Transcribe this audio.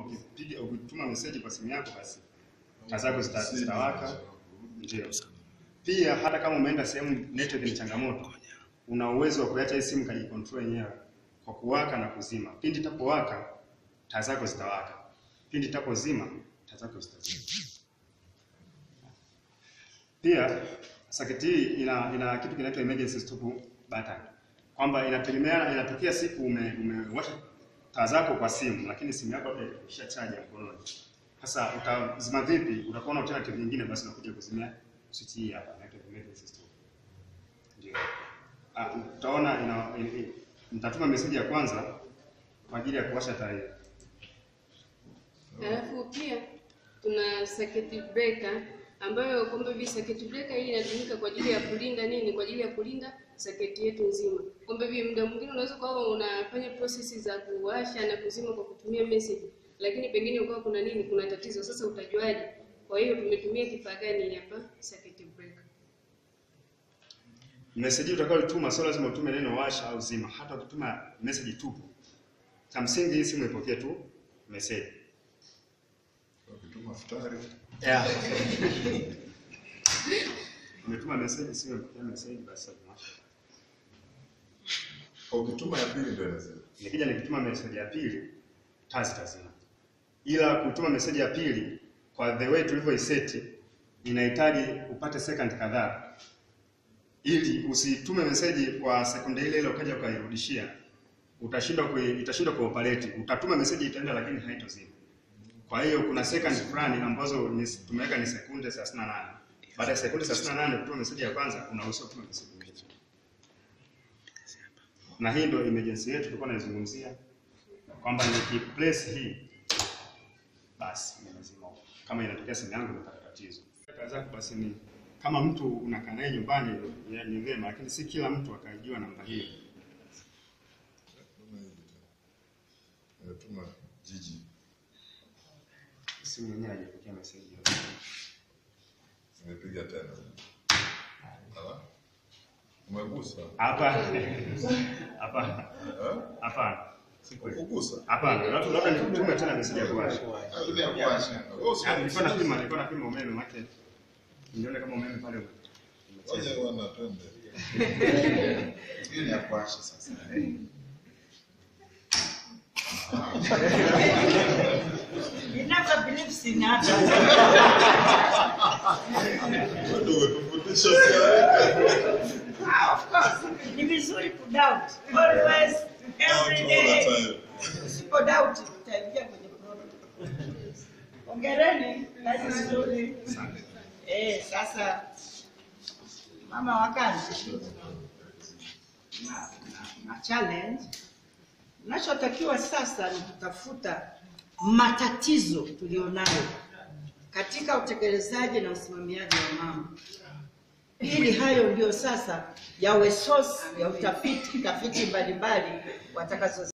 ukipiga ukituma message kwa simu yako basi taa zako zita- zitawaka. Ndio. Pia hata kama umeenda sehemu network ni changamoto, una uwezo wa kuacha hii simu kajicontrol yenyewe kwa kuwaka na kuzima. Pindi itapowaka taa zako zitawaka, pindi itapozima taa zako zitazima. Pia saketi hii ina, ina kitu kinaitwa emergency stop button, kwamba inategemeana, inatokea siku ume, umewasha taa zako kwa simu, lakini simu yako labda isha chaji ya mkononi. Sasa utazima vipi? Utakuwa na alternative nyingine, basi unakuja kuzimia switch hii hapa, inaitwa emergency stop. Ndio. Ah, utaona ina, ina, ina nitatuma message ya kwanza kwa ajili ya kuwasha taa hii. Alafu pia tuna circuit breaker ambayo kwamba hivi circuit breaker hii inatumika kwa ajili ya kulinda nini? Kwa ajili ya kulinda circuit yetu nzima. Kwamba hivi muda mwingine unaweza kuwa unafanya process za kuwasha na kuzima kwa kutumia message, lakini pengine ukawa kuna nini, kuna tatizo. Sasa utajuaje? Kwa hiyo tumetumia kifaa gani hapa? Circuit breaker. Message utakayotuma sio lazima utume neno washa au zima. Hata ukituma message tupu, cha msingi hii simu ipokee tu message. Ukituma futari Yeah. Umetuma message, simu ipokee message, basi washa. ukituma ya pili ndio inasema. Nikija nikituma message ya pili, taa zitazima. Ila kutuma message ya pili kwa the way tulivyoiseti inahitaji upate second kadhaa ili usitume message kwa sekunde ile ile ukaja ukairudishia, utashindwa kui, itashindwa kuoperate. Utatuma message itaenda, lakini haitozima. Kwa hiyo kuna second fulani ambazo ni, tumeweka ni sekunde 38. Baada ya sekunde 38 kutuma message ya kwanza, unaruhusiwa kutuma message nyingine. Na hii ndio emergency yetu tulikuwa naizungumzia kwamba nikiplace hii basi nimezima. Kama inatokea simu yangu imepata tatizo, kazi yako basi ni kama mtu unakaa naye nyumbani ni- ni vyema, lakini si kila mtu akajua namba hiyo. Tuma hivi tu. Nimetuma jiji. Simu yenyewe haijapokea message hiyo. Nimepiga tena. Ala. Umegusa. Hapa hapa Eh? hapana, si kweli. Ukugusa. Hapana, labda labda nikutume tena message ya kuwasha. Ah, ile ya kuwasha. Wewe usi- Ah, Nilikuwa napima, nilikuwa napima umeme wake. Nione kama umeme pale ume- umecheza. Ngoja wana twende. Hiyo ni ya kuwasha sasa. You never believe in others. Ndio umetufundisha pia. Ah, of course. Ni vizuri kudoubt. Always, every All the day. time. Usipo doubt utaingia kwenye problem. Hongereni, kazi nzuri. Eh, sasa mama wa kazi na, na, na challenge Nachotakiwa sasa ni kutafuta matatizo tulionayo katika utekelezaji na usimamiaji wa mambo, ili hayo ndio sasa yawe source ya utafiti tafiti mbalimbali watakazo